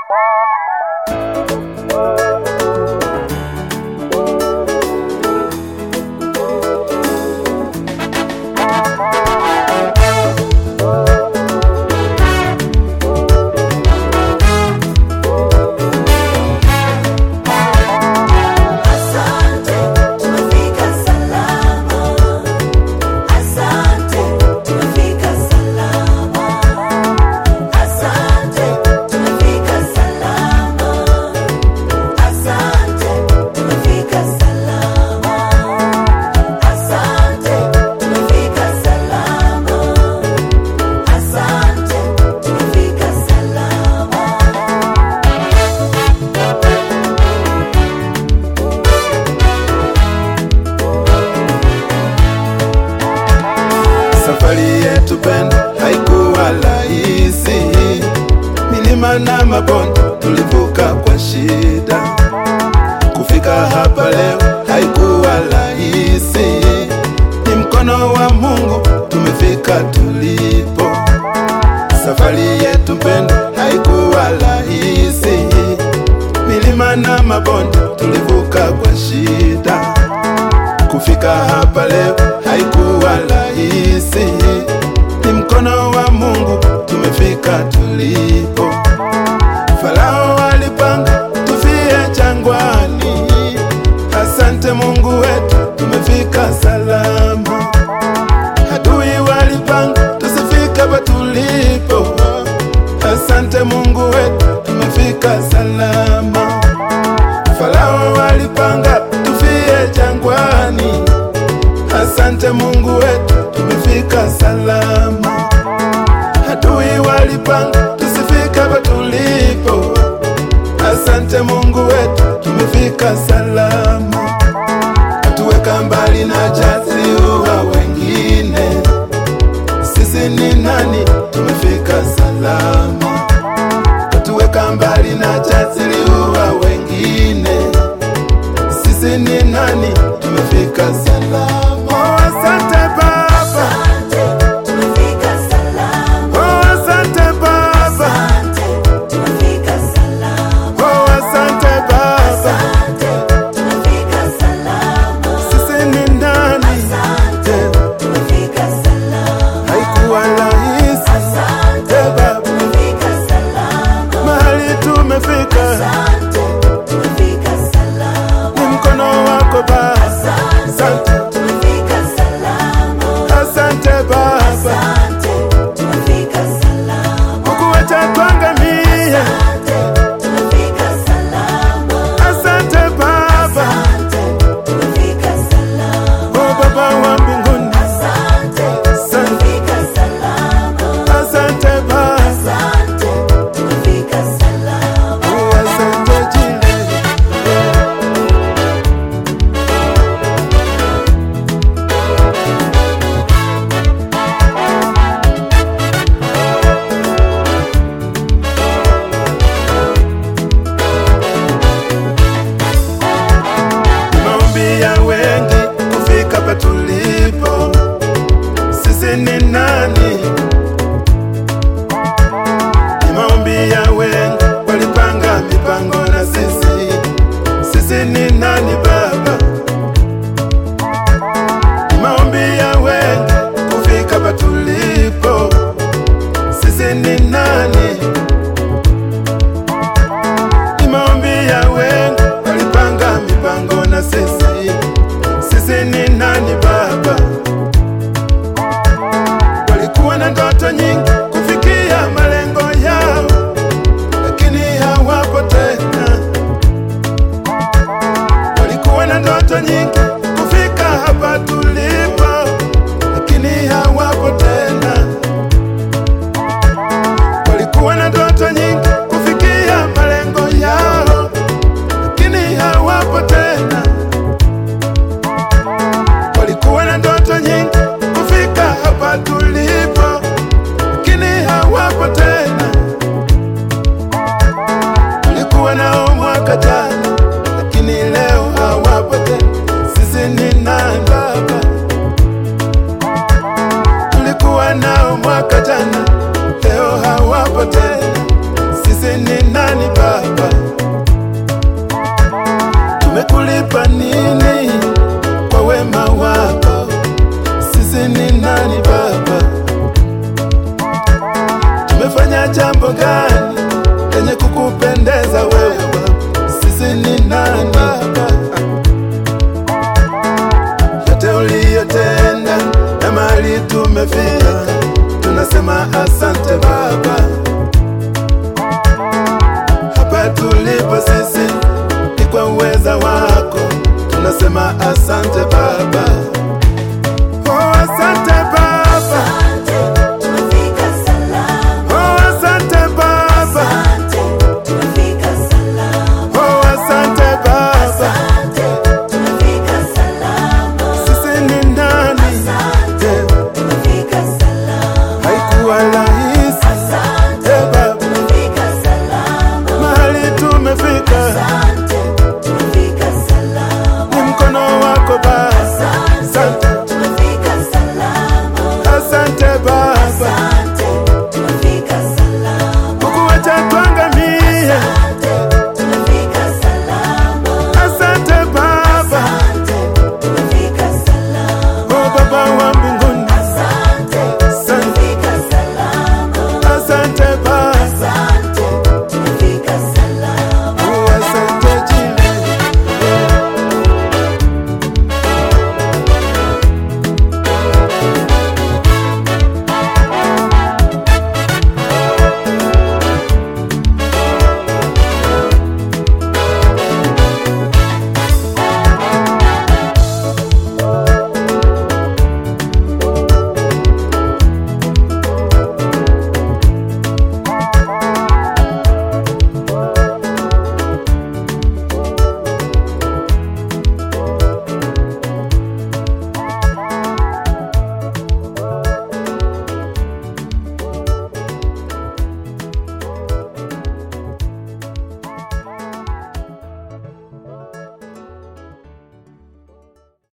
Asante, tumefika salama. Asante, tumefika salama. Asante, tumefika salama. Asante, tumefika salama. Asante, tumefika salama. Asante, tumefika salama. Safari yetu pendo haikuwa rahisi, milima na mabonde tulivuka kwa shida. Kufika hapa leo haikuwa rahisi, ni mkono wa Mungu tumefika tulipo. Safari yetu pendo haikuwa rahisi, milima na mabonde tulivuka kwa shida kufika hapa leo haikuwa rahisi, ni mkono wa Mungu tumefika tulipo. Farao alipanga tufie jangwani, asante Mungu wetu tumefika salama. Adui walipanga tusifike hapa tulipo, asante Mungu wetu tumefika salama. Farao walipanga tufie jangwani, asante Mungu wetu tumefika salama. Adui walipanga tusifike hapa nani Baba? Tumekulipa nini kwa wema wako? Sisi ni nani Baba? Tumefanya jambo gani lenye kukupendeza wewe Baba? Sisi ni nani Baba? yote uliyotenda na mahali tumefika, tunasema asante Baba. Hapa tulipo sisi ni kwa uweza wako, tunasema asante Baba.